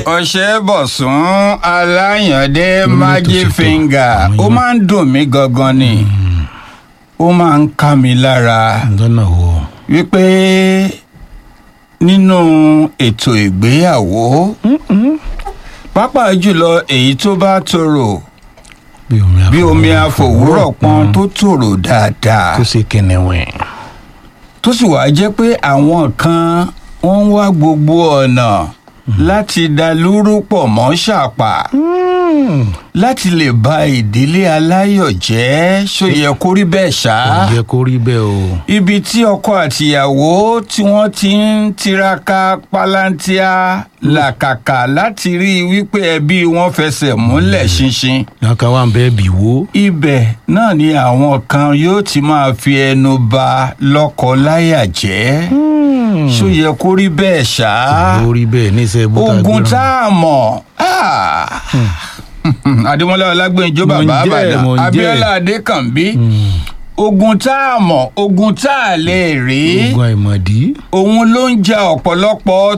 ọṣẹ bọ̀sùn aláyàndé Lórí magic tòṣètò. finger Àwọn ó yẹn. máa ń dùn mí gangan ni ó máa ń ká mi lára lọ́nà wo wípé nínú ètò ìgbéyàwó pàápàá jùlọ èyí tó bá tòrò bí omi bí omi àfòwúrọ̀ pọn tó tòrò dáadáa tó ṣe kẹnẹwẹ. tó sì wá jẹ́ pé àwọn kan wọ́n ń wá gbogbo ọ̀nà láti da lúrú pọ̀ mọ́ ṣàpà láti lè ba ìdílé aláyọ̀ jẹ́ ṣó yẹ kó rí bẹ́ẹ̀ ṣá. kò yẹ kó rí bẹ́ẹ̀ o. ibi tí ọkọ àtìyàwó tí wọ́n ti ń tiraka palantia làkàkà láti rí i wípé ẹbí wọn fẹsẹ̀ múlẹ̀ ṣinṣin yàtọ̀ wà ń bẹ́ẹ̀ bì wó. ibẹ̀ náà ni àwọn kan yóò ti máa fi ẹnu ba lọ́kọ láyà jẹ́ ṣó yẹ kó rí bẹ́ẹ̀ ṣá kò rí bẹ́ẹ̀ níṣẹ́ bó ta ogun gbéra. tá a mọ̀ ah. adémọlá ọlágbèǹjọ Mo ń bàbá jẹ́, àbàdàn mo ń jẹ́. abíọ́lá adékànbí ogun tá a mọ̀ ogun tá a lè rí ogun àìmọ̀dí. òun ló ń ja ọ̀pọ̀lọpọ̀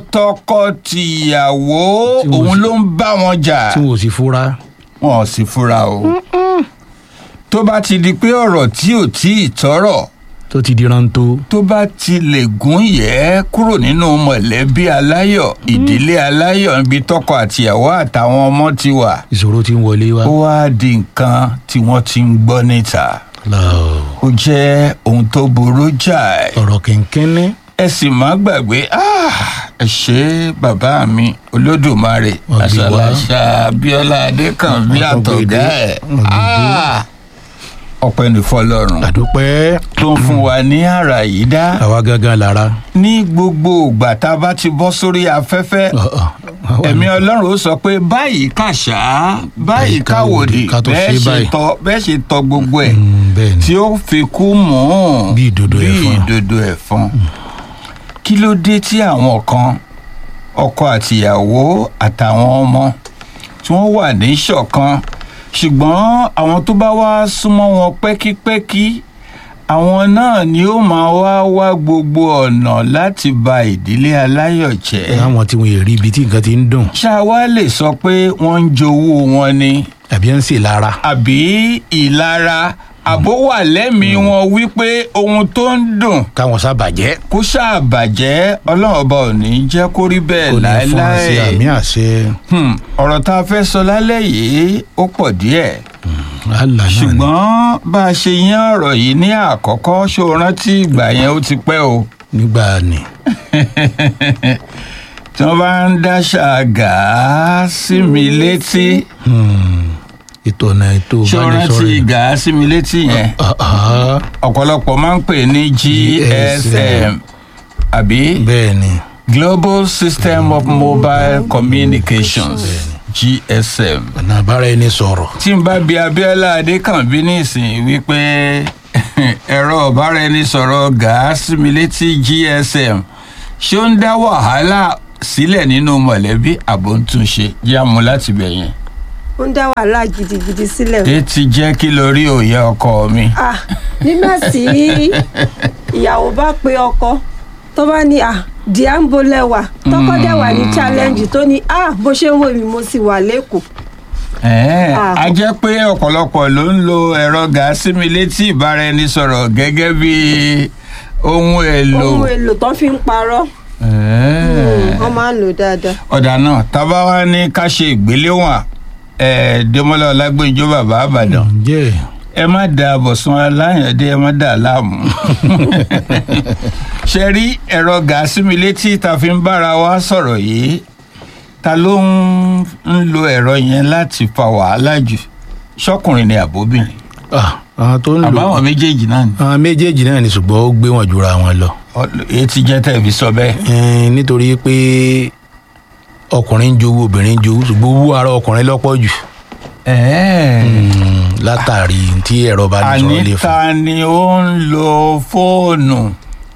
tọkọ-tìyàwó Tí mo òun sì- ló ń bá wọn jà tí wọn ò sì fura. wọn ò sì fura o tó bá ti di pé ọ̀rọ̀ tí ò tí ì tọ́rọ̀ tó ti di rántó. tó bá ti lè gún yẹ kúrò nínú mọ̀lẹ́bí aláyọ̀ ìdílé aláyọ̀ níbi tọkọ àtìyàwó àtàwọn ọmọ ti wà ìṣòro ti ń wọlé wá. ó wá di nǹkan tí wọ́n ti ń gbọ́ níta Lọ́ọ̀. ó jẹ́ ohun tó burú jáì ọ̀rọ̀ kẹ̀kẹ́ní. ẹ sì má gbàgbé ah, ẹ ṣe bàbá mi olódùmarè Wọ́n gbé wá. àṣàláṣà abíọ́lá adékànbí Wọ́n gbé àtọ̀gá dé. ẹ̀ Wọ́n gbé dé. Ah, ọpẹ́ ní fọlọ́run àdúpẹ́. tó ń fún wa ní àrà yìí dá àwa gángan lára. ní gbogbo ìgbà tá a bá ti bọ́ sórí afẹ́fẹ́ Ọ̀, ọ̀, àwa ẹ̀mí ni- ọlọ́run ó sọ pé báyìí kàṣá báyìí Báyìí káwòdì káwòdì, ká tó bẹ́ẹ̀ ṣe ṣe báyìí. tọ́ bẹ́ẹ̀ ṣe tọ́ gbogbo ẹ̀ Mm, bẹ́ẹ̀ ni. tí ó fi kú mọ́ ọ́n Bí ìdodo bí ẹ̀fọn. ìdodo ẹ̀fọn kí ló dé tí àwọn kan ọkọ àtìyàwó àtàwọn ọmọ tí wọ́n wà ní ṣọ̀kan ṣùgbọ́n àwọn tó bá wá súnmọ́ wọn pẹ́kípẹ́kí àwọn náà ni ó máa wá wá gbogbo ọ̀nà láti ba ìdílé aláyọ̀ jẹ́ àwọn tí wọn yè rí ibi tí nǹkan ti ń dùn. ṣá wa lè sọ pé wọ́n ń jowó wọn ni àbí ẹ̀ ń sè lára. àbí ìlara àbó wà lẹ́mìí wọn wípé ohun tó ń dùn káwọn sábàjẹ́. kó ṣáà bàjẹ́ ọlọ́run ọba ò ní jẹ́ kó rí bẹ́ẹ̀ kò ní fún wa sí àmì láéláé àṣẹ. Hmm, ọ̀rọ̀ tá a fẹ́ sọ lálẹ́ yìí ó pọ̀ díẹ̀ àlà náà ni. ṣùgbọ́n bá a ṣe yán ọ̀rọ̀ yìí ní àkọ́kọ́ ṣó o rántí ìgbà yẹn ó ti pẹ́ o nígbà ni. tí wọ́n bá ń dáṣà gàá sí mi létí Hmm, ètò ọ̀nà ètò ṣó o rántí ìbánisọ̀rọ̀. gàá sí mi létí yẹn Ah, ah, ọ̀pọ̀lọpọ̀ máa ń pè ní GSM àbí bẹ́ẹ̀ ni. Global System of Mobile Communications GSM. ọ̀nà àbára ẹni sọ̀rọ̀. tí n bá bi Abíọ́lá Adékànbí nísìnyí wípé ẹ̀rọ ọ̀báraẹnisọ̀rọ̀ gàásì mi létí GSM ṣé ó ń dá wàhálà sílẹ̀ nínú mọ̀lẹ́bí àbò ń túnṣe yá mu láti bẹ̀ yẹn. ó ń dá wàhálà gidigidi sílẹ̀. ẹ ti jẹ́ kí lórí òye ọkọ mi. Ah, nígbà tí ìyàwó bá pe ọkọ tó bá ní à diambo lẹwà tọkọ dẹ̀ wà ní challenge tó ní à bó ṣe ń wò mí mo sì wà lẹ́kọ̀ọ́. Ẹ̀ẹ́, Ah. a jẹ́ pé ọ̀pọ̀lọpọ̀ ló ń lo ẹ̀rọ gàásì mi létí ìbáraẹnisọ̀rọ̀ gẹ́gẹ́ bí ohun èlò. ohun èlò tó fi ń parọ́ Ẹ̀ẹ́. wọ́n máa ń lò dáadáa. ọ̀dà náà tábà wá ní ká ṣe ìgbéléwọ̀n ẹ̀ Dẹ́mọ́lá Ọlágbèǹjọ́ bàbá àbàdàn ǹjẹ́ ẹ má da Bọ̀sún Aláyàndé ẹ má dà á láàmú. ṣe rí ẹ̀rọ gàásì mi létí tá a fi ń bára wa sọ̀rọ̀ yìí ta ló ń ń lo ẹ̀rọ yẹn láti fa wàhálà jù ṣọkùnrin ni àbóbìnrin Ah, àwọn tó ń lò àbáwọn méjèèjì náà ni àwọn méjèèjì náà ni ṣùgbọ́n ó gbé wọn jura wọn lọ. Ọ- èyí ti jẹ́ tẹ̀ fi sọ bẹ́ẹ̀. Ẹn, nítorí pé ọkùnrin ń jowó obìnrin ń jowó ṣùgbọ́n owó ara ọkùnrin lọ́pọ̀ jù. ẹ̀ẹ́ Hmm, látàrí tí ẹ̀rọ bá ní sọ̀rọ̀ lè àní fún. ta ni ó ń lo fóònù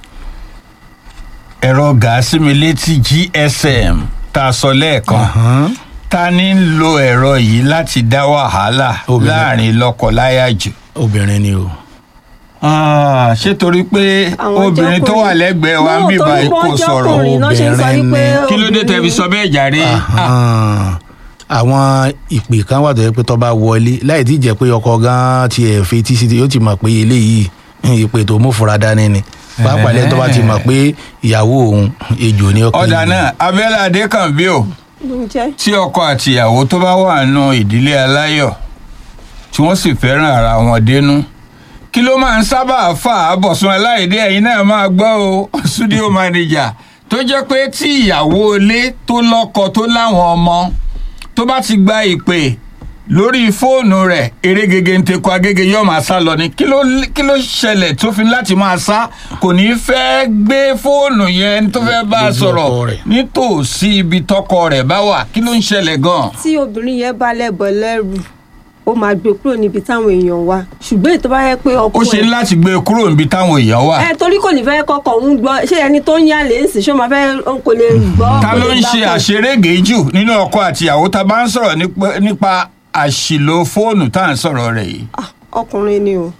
ẹ̀rọ gàásì mi létí GSM tá a sọ lẹ́ẹ̀kan Ahán. ta ni ń lo ẹ̀rọ yìí láti dá wàhálà Obìnrin. láàrin lọ́kọ-láya jù obìnrin ni o. Ah, ṣé torí pé Àwọn obìnrin tó jọkùnrin. wà lẹ́gbẹ̀ẹ́ wa ń No, bíbá torí kò wọ́n sọ̀rọ̀ jọkùnrin náà ṣe ń sọ Obìnrin wípé ni. kí ló dé tẹ́ fi sọ bẹ́ẹ̀ jàre Ah, Ahán. àwọn ìpè kan wà tó yẹ pé tó bá wọlé láì tí jẹ́ pé ọkọ gan tiẹ̀ fetí sí ti yóò ti mọ̀ pé eléyìí ìpè tó mú fura dání ni pàápàá lẹ́yìn tó bá ti mọ̀ pé ìyàwó òun ejò ní ọkàn ọ̀dà náà abẹ́lẹ̀ adékànbí o ǹjẹ́ tí ọkọ àtìyàwó tó bá wà nù ìdílé aláyọ̀ tí wọ́n sì fẹ́ràn ara wọn dénú kí ló máa ń sábà fà á bọ̀sùn aláìdé ẹ̀yin náà máa gbọ́ o studio manager tó jẹ́ pé tí ìyàwó ilé tó lọ́kọ tó láwọn ọmọ tó bá ti gba ìpè lórí fóònù rẹ̀ eré gègé ń tekọ agége yóò máa sá lọ ni kí ló kí ló ṣẹlẹ̀ tó fi láti máa sá kò ní fẹ́ gbé fóònù yẹn tó fẹ́ bá a Lójú sọ̀rọ̀ ọkọ rẹ̀. nítòsí ibi tọkọ rẹ̀ bá wà kí ló ń ṣẹlẹ̀ gan-an. tí obìnrin yẹn bá lẹ́bọ̀ lẹ́rù ó máa gbé kúrò níbi táwọn èèyàn wà ṣùgbọ́n ètò bá yẹ pé ọkọ ó ṣe ẹ̀- ń láti gbé e kúrò níbi táwọn èèyàn wà. ẹ torí kò ní fẹ́ kọ́kọ́ ń gbọ́ ṣé ẹni tó ń yàlé ń sìn ṣé ó máa fẹ́ ó kò lè gbọ́ ta kò ló lè ń ṣe gbapò. àṣerége jù nínú ọkọ àtìyàwó tá a bá ń sọ̀rọ̀ nípa- nípa àṣìlò fóònù tá à ń sọ̀rọ̀ rẹ̀ yìí. Ah, ọkùnrin ni o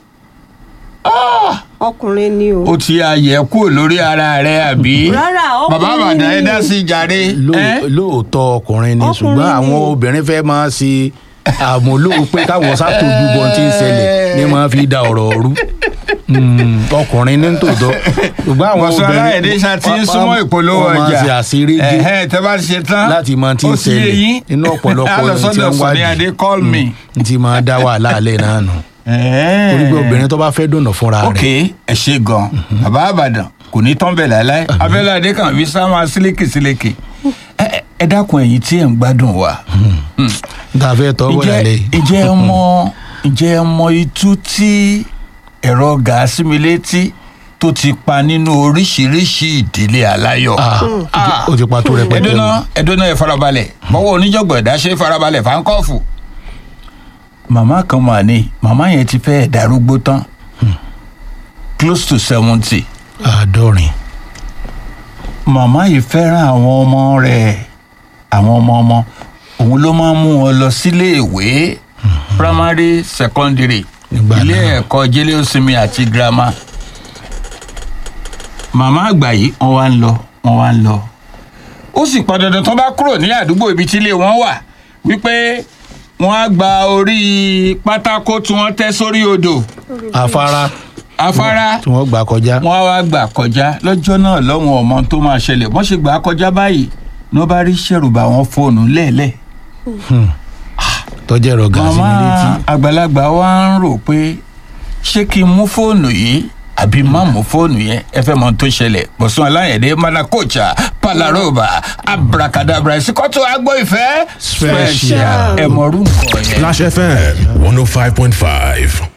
ọkùnrin ni o ó ti àyẹ̀ kúrò lórí ara rẹ̀ àbí. Rárá, bàbá ọkùnrin àbàdàn ẹ ni. dá sí i jàre. Lóò- ẹ́? lóòótọ́ ọkùnrin ni Ọkùnrin ṣùgbọ́n ni. àwọn obìnrin fẹ́ máa ṣe àmúlò pé káwọn sátòjú bọ́n tí ń ṣẹlẹ̀ ní máa fi da ọ̀rọ̀ rú Mm, ọkùnrin ní tòótọ́ ṣùgbọ́n àwọn bọ̀sùn obìnrin aláìdé ṣá ti ń súnmọ́ ìpolówó wọ́n máa ọjà ṣe àṣírí gé Ẹ̀hẹ́n, tẹ́ bá ti ṣe tán láti mọ tí ń ó ti yé ṣẹlẹ̀ yín. inú ọ̀pọ̀lọpọ̀ á lọ ohun tí sọ́dọ̀ wọ́n Sọ̀ní Adé call me. n ti máa dá wàhálà alẹ́ náà nù Ẹ̀hẹ́n. torí pé obìnrin tó bá fẹ́ dùnà fúnra ok rẹ̀ ẹ ṣe gan bàbá àbàdàn kò ní tán bẹ̀ láéláé abẹ́lẹ̀ adé kan fi sá máa sílékì sílékì ẹ ẹ- ẹ dákun ẹ̀yin tí ẹ̀ ń gbádùn wa n ta fẹ́ tọ́ wọ́n ǹjẹ́ lálẹ́ ǹjẹ́ ẹ mọ ǹjẹ́ ẹ mọ itú tí ẹ̀rọ gàásì mi létí tó ti pa nínú oríṣiríṣi ìdílé aláyọ̀ ó ti pa tó rẹpẹtẹ ẹdúná ẹdúná ẹ farabalẹ̀ bọ́wọ́ oníjọ̀gbọ̀n ẹ̀dá ṣe farabalẹ̀ fáńkọ́ọ̀fù. màmá kan mà ní màmá yẹn ti fẹ́ darúgbó tán close to seventy àádọ́rin màmá yìí fẹ́ràn àwọn ọmọ rẹ̀ àwọn ọmọ ọmọ òun ló máa ń mú wọn lọ sílé ìwé primary secondary Nígbà ilé náà. ẹ̀kọ́ jẹ́lẹ́ òsinmi àti girama màmá àgbà yìí wọ́n wá ń lọ wọ́n wá ń lọ ó sì pọn dandan tó bá kúrò ní àdúgbò ibi tí ilé wọn wà wípé wọ́n á gba orí pátákó tí wọ́n tẹ́ sórí odò afárá afárá tí wọ́n gbà kọjá wọ́n á wá gbà kọjá lọ́jọ́ náà lọ́wọ́n ọmọ tó máa ṣẹlẹ̀ wọ́n ṣe gbà á kọjá báyìí ní wọ́n bá rí ṣẹ̀rùbà wọn fóònù lẹ́ẹ̀lẹ́. tọ́jú ẹ̀rọ gàásì màmá mi létí àgbàlagbà wa ń rò pé ṣé kí n mú fóònù yìí àbí má mú fóònù yẹn ẹ fẹ́ mọ ohun tó ṣẹlẹ̀ bọ̀sùn aláyẹ̀dẹ́ manakocha palaroba abracadabra ìsìkọ́tò agbó ìfẹ́ Special. ẹ̀mọ̀rú nǹkan yẹn. Flash FM 105.5.